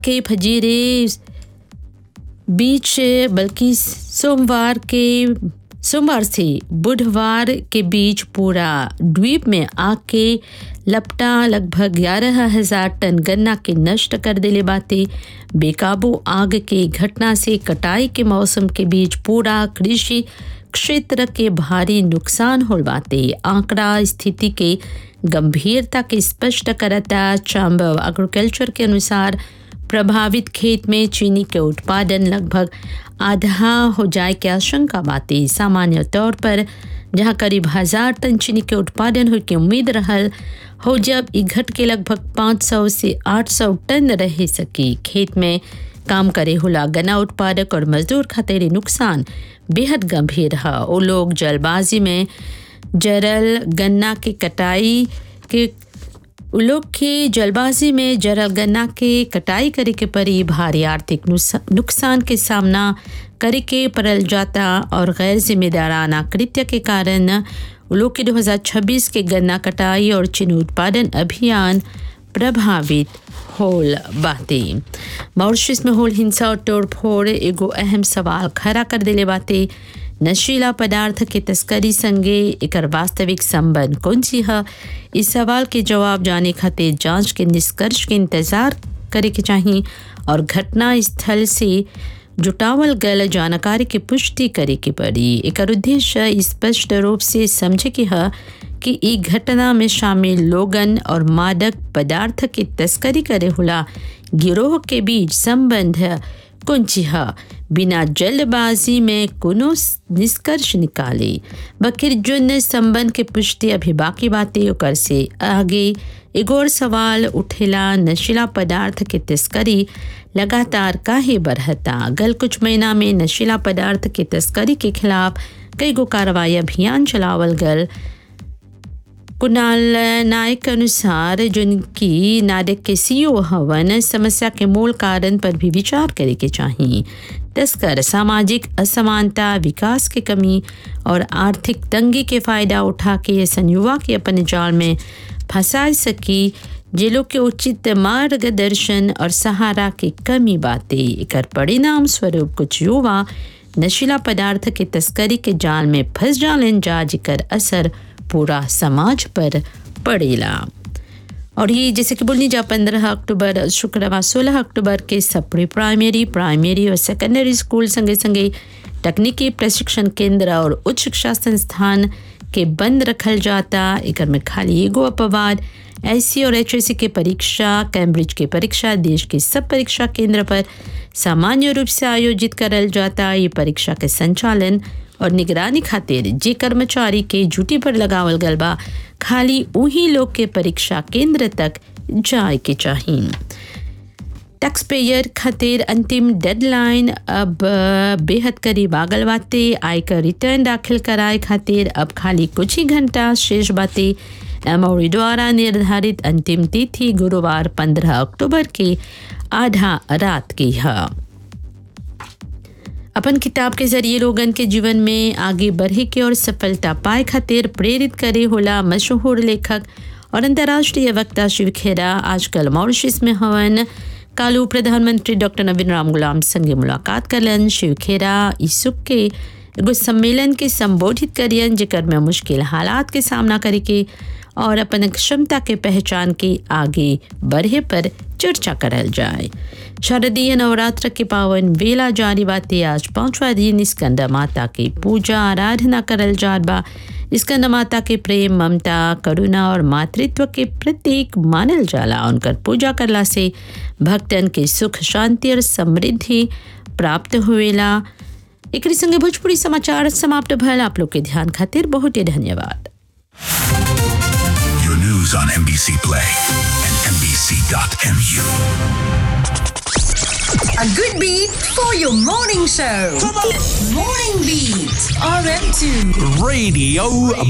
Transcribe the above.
के फजीरे बीच बल्कि सोमवार के सोमवार से बुधवार के बीच पूरा द्वीप में आग के लपटा लगभग ग्यारह हजार टन गन्ना के नष्ट कर दिले बाते बेकाबू आग के घटना से कटाई के मौसम के बीच पूरा कृषि क्षेत्र के भारी नुकसान होल बाते आंकड़ा स्थिति के गंभीरता के स्पष्ट करता चैम्बर एग्रीकल्चर के अनुसार प्रभावित खेत में चीनी के उत्पादन लगभग आधा हो जाए की आशंका बाती सामान्य तौर पर जहां करीब हजार टन चीनी के उत्पादन हो के उम्मीद रहल हो जब ई घट के लगभग 500 से 800 टन रह सकी खेत में काम करे होला गन्ना उत्पादक और मजदूर खातिर नुकसान बेहद गंभीर है वो लोग जलबाजी में जरल गन्ना के कटाई के लोग के जलबाजी में जरल गन्ना के कटाई करे के परी भारी आर्थिक नुकसान के सामना करे के पड़ल जाता और गैर जिम्मेदाराना कृत्य के कारण लोग के 2026 के गन्ना कटाई और चीनी उत्पादन अभियान प्रभावित होल बाते मॉरिशस में होल हिंसा और तोड़फोड़ एगो अहम सवाल खड़ा कर दिले बाते नशीला पदार्थ के तस्करी संगे एकर वास्तविक संबंध कौन सी है इस सवाल के जवाब जाने खातिर जांच के निष्कर्ष के इंतजार करे के चाहिए और घटना स्थल से जुटावल गल जानकारी की पुष्टि करे के पड़ी एकर उद्देश्य स्पष्ट रूप से समझे के है कि ई घटना में शामिल लोगन और मादक पदार्थ की तस्करी करे होला गिरोह के बीच संबंध कुंची है बिना जल्दबाजी में कोनो निष्कर्ष निकाले बकिर जुन संबंध के पुष्टि अभी बाकी बातें ओकर से आगे एगो और सवाल उठेला नशीला पदार्थ के तस्करी लगातार काहे बढ़ता गल कुछ महीना में नशीला पदार्थ के तस्करी के खिलाफ कई गो कार्रवाई अभियान चलावल गल कुणाल नायक के अनुसार जिनकी नाडक के सीईओ हवन समस्या के मूल कारण पर भी विचार करे के चाहिए तस्कर सामाजिक असमानता विकास की कमी और आर्थिक तंगी के फायदा उठा के संयुवा के अपने जाल में फंसा सकी जिलों के उचित मार्गदर्शन और सहारा की कमी बातें एकर परिणाम स्वरूप कुछ युवा नशीला पदार्थ के तस्करी के जाल में फंस जालन जा जिकर असर पूरा समाज पर पड़ेला और ये जैसे कि बोलनी जा पंद्रह अक्टूबर शुक्रवार सोलह अक्टूबर के सप्री प्राइमरी प्राइमरी और सेकेंडरी स्कूल संगे संगे तकनीकी प्रशिक्षण केंद्र और उच्च शिक्षा संस्थान के बंद रखल जाता एक में खाली एगो अपवाद एस और एच के परीक्षा कैम्ब्रिज के परीक्षा देश के सब परीक्षा केंद्र पर सामान्य रूप से आयोजित करल जाता ये परीक्षा के संचालन और निगरानी खातिर जे कर्मचारी के ड्यूटी पर लगावल गल बा खाली उही लोग के परीक्षा केंद्र तक जाए के चाहिए टैक्स पेयर खातिर अंतिम डेडलाइन अब बेहद करीब आगल बाते आयकर रिटर्न दाखिल कराए खातिर अब खाली कुछ ही घंटा शेष बाते एमओरी द्वारा निर्धारित अंतिम तिथि गुरुवार 15 अक्टूबर के आधा रात की है अपन किताब के जरिए लोगन के जीवन में आगे बढ़े के और सफलता पाए खातिर प्रेरित करे होला मशहूर लेखक और अंतर्राष्ट्रीय वक्ता शिव खेरा आजकल मॉरिशस में हवन कालू प्रधानमंत्री डॉक्टर नवीन राम गुलाम संगे मुलाकात करलन शिव खेरा ईसुक के एगो सम्मेलन के संबोधित करियन जेकर में मुश्किल हालात के सामना करे के और अपन क्षमता के पहचान के आगे बढ़े पर चर्चा करल जाए शारदीय नवरात्र के पावन वेला जारी बाते आज पांचवा दिन स्कंद माता की पूजा आराधना करल जात बा स्कंद माता के प्रेम ममता करुणा और मातृत्व के प्रतीक मानल जाला उनकर पूजा करला से भक्तन के सुख शांति और समृद्धि प्राप्त हुएला एक संगे भोजपुरी समाचार समाप्त भल आप लोग के ध्यान खातिर बहुत ही धन्यवाद Your news on NBC Play and NBC.mu. A good beat for your morning show. Morning Beat, RM2. Radio